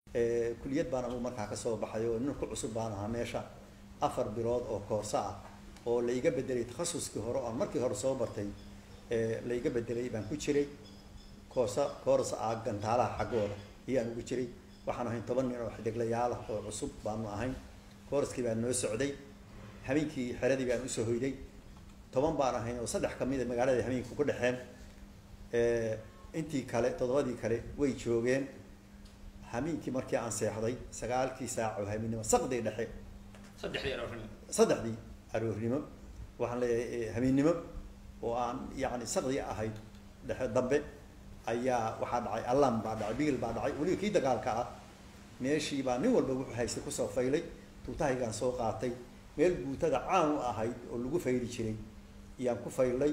kuliyad baan anugu markaa kasoo baxay oo nin ku cusub baan ahaa meesha afar bilood oo koorso ah oo la iga bedelay takhasuskii hore oan markii hore soo bartay la iga bedelay baan ku jiray koorsa koors ah gantaalaha xaggooda ayaan ugu jiray waxaan ahayn toban nin oo xidiglayaal ah oo cusub baanu ahayn koorskii baan noo socday habeenkii xeradii baan usoo hoyday toban baan ahayn oo saddex kamida magaalada habeenka ku dhexeen intii kale toddobadii kale way joogeen habeenkii markii aan seexday sagaalkii saac oo habeennimo saqdii dhexe saddexdii aroornimo saddexdii aroornimo waxaan leeyahay habeennimo oo aan yacni saqdii ahayd dhexe dambe ayaa waxaa dhacay allam baa dhacay bigil baa dhacay weliba kii dagaalka ah meeshii baa nin walba wuxuu haystay kusoo faylay tuutahaygaan soo qaatay meel guutada caan u ahayd oo lagu fayli jiray ayaan ku faylay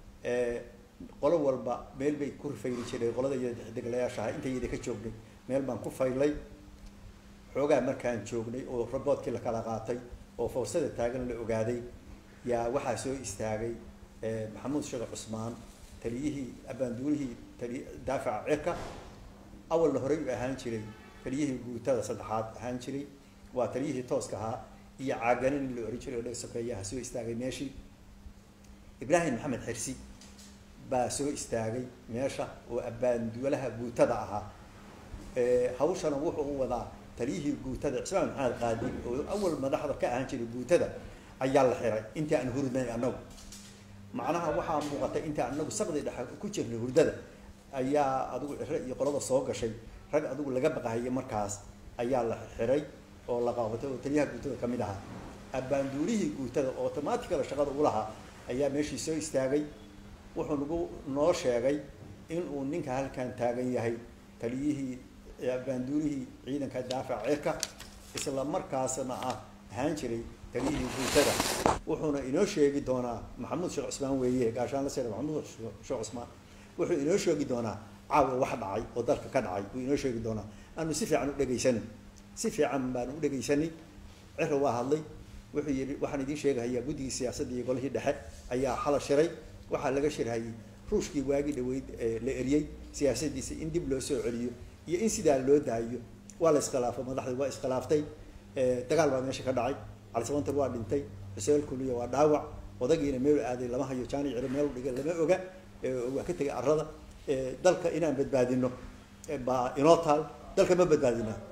qolo walba meel bay ku fayli jireen qolada iyodeglayaasha aha intayada ka joognay meel baan ku faylay xoogaa markaan joognay oo raboodkii la kala qaatay oo fawrsada taagan la ogaaday yaa waxaa soo istaagay maxamuud sheekh cusmaan taliyihii abaanduulihii tali daafaca cirka awalna horey u ahaan jiray taliyihii guutada saddexaad ahaan jiray waa taliyihii tooska ahaa iyo caaganin in la ohan jiray oo dheg sokeeyaha soo istaagay meeshii ibraahim maxamed xirsi baa soo istaagay meesha oo abaanduulaha guutada ahaa hawshana wuxuu u wadaa taliyihii guutada cismaan maxamed qaadi oo awal madaxda ka ahaan jiray guutada ayaa la xiray intii aan hurdnay annagu macnaha waxaa muuqatay intii anagu saqdi dhexe ku jirnay hurdada ayaa adigu cire iyo qolada soo gashay rag adigu laga baqahayay markaas ayaa la xiray oo la qaabatay oo taliyaha guutada ka mid ahaa abaanduulihii guutada oo automaaticala shaqada u lahaa ayaa meeshii soo istaagay wuxuu nagu noo sheegay inuu ninka halkan taagan yahay taliyihii abaanduulihii ciidanka daafaca cirka isla markaasna ah ahaan jiray taliyihii guutada wuxuuna inoo sheegi doonaa maxamuud sheekh cusmaan weeye gaashaan la sira maxamuud sheekh cusmaan wuxuu inoo sheegi doonaa caawa wax dhacay oo dalka ka dhacay wuu inoo sheegi doonaa aanu si fiican u dhegaysanay si fiican baanu u dhegaysanay cira waa hadlay wuxuu yidhi waxaan idiin sheegahayaa guddigii siyaasadda iyo golihii dhexe ayaa xala shiray waxaa laga shirhayay ruushkii waagii dhaweyd la eriyey siyaasadiisa in dib loo soo celiyo iyo in sidaa loo daayo waa la iskhilaafay madaxdii waa iskhilaaftay dagaal baa meesha ka dhacay calisabantar waa dhintay xuseen kuliya waa dhaawac odagiina meel aaday lama hayo jaani ciro meel dhigay lama oga waa ka tegay arada dalka inaan badbaadino baa inoo taal dalka ma badbaadina